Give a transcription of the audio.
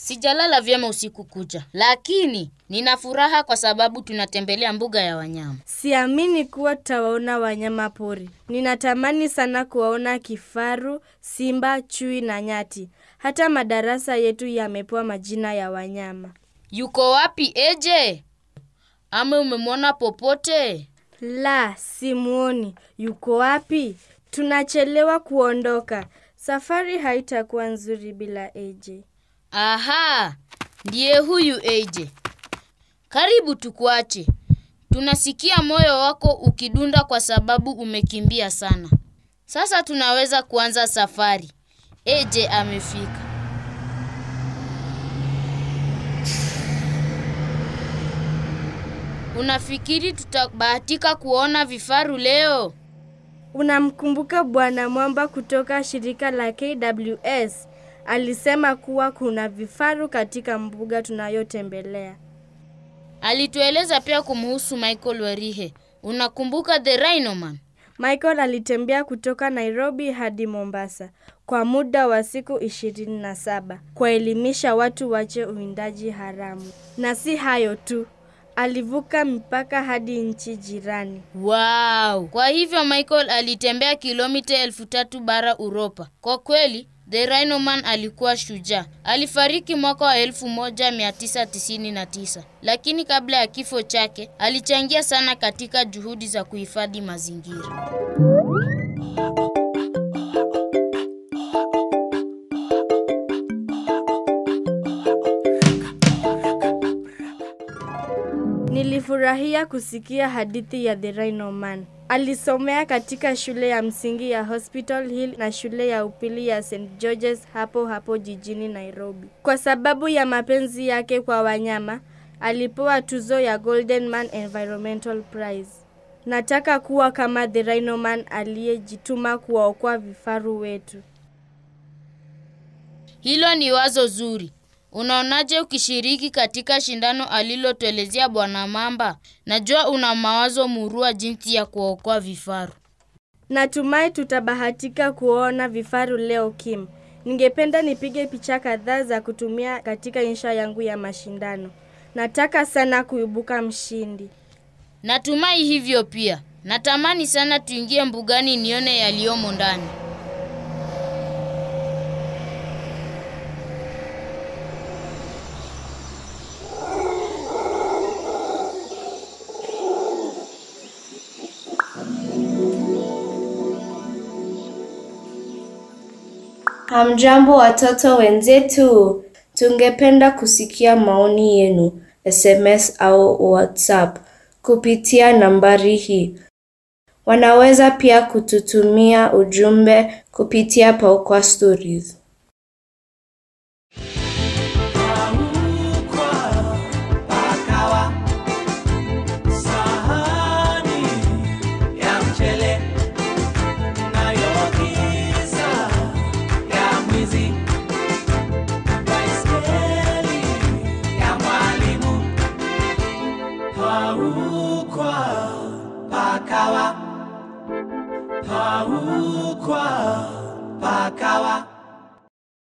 Sijalala vyema usiku kucha, lakini nina furaha kwa sababu tunatembelea mbuga ya wanyama. Siamini kuwa tutawaona wanyama pori. Ninatamani sana kuwaona kifaru, simba, chui na nyati. Hata madarasa yetu yamepewa majina ya wanyama. Yuko wapi Eje? Ama umemwona popote? La, simuoni. Yuko wapi? Tunachelewa kuondoka. Safari haitakuwa nzuri bila AJ. Aha, ndiye huyu Eje. Karibu tukuache. Tunasikia moyo wako ukidunda kwa sababu umekimbia sana. Sasa tunaweza kuanza safari. Eje amefika. Unafikiri tutabahatika kuona vifaru leo? Unamkumbuka Bwana Mwamba kutoka shirika la KWS? Alisema kuwa kuna vifaru katika mbuga tunayotembelea. Alitueleza pia kumhusu Michael Werihe. Unakumbuka The Rhino Man? Michael alitembea kutoka Nairobi hadi Mombasa kwa muda wa siku ishirini na saba kuwaelimisha watu wache uwindaji haramu. Na si hayo tu, alivuka mpaka hadi nchi jirani. Wow! Kwa hivyo Michael alitembea kilomita elfu tatu bara Uropa. Kwa kweli, The Rhino Man alikuwa shujaa. Alifariki mwaka wa 1999, lakini kabla ya kifo chake alichangia sana katika juhudi za kuhifadhi mazingira. Nilifurahia kusikia hadithi ya The Rhino Man. Alisomea katika shule ya msingi ya Hospital Hill na shule ya upili ya St George's hapo hapo jijini Nairobi. Kwa sababu ya mapenzi yake kwa wanyama, alipewa tuzo ya Golden Man Environmental Prize. Nataka kuwa kama The Rhino Man aliyejituma kuwaokoa vifaru wetu. Hilo ni wazo zuri. Unaonaje ukishiriki katika shindano alilotuelezea Bwana Mamba? Najua una mawazo murua jinsi ya kuokoa vifaru. Natumai tutabahatika kuona vifaru leo Kim. Ningependa nipige picha kadhaa za kutumia katika insha yangu ya mashindano. Nataka sana kuibuka mshindi. Natumai hivyo pia. Natamani sana tuingie mbugani nione yaliyomo ndani. Hamjambo watoto wenzetu, tungependa kusikia maoni yenu SMS au WhatsApp kupitia nambari hii. Wanaweza pia kututumia ujumbe kupitia Paukwa Stories. Sahani ya mchele nayogiza ya mwizi, baiskeli ya mwalimu, paukwa pakawa, paukwa pakawa.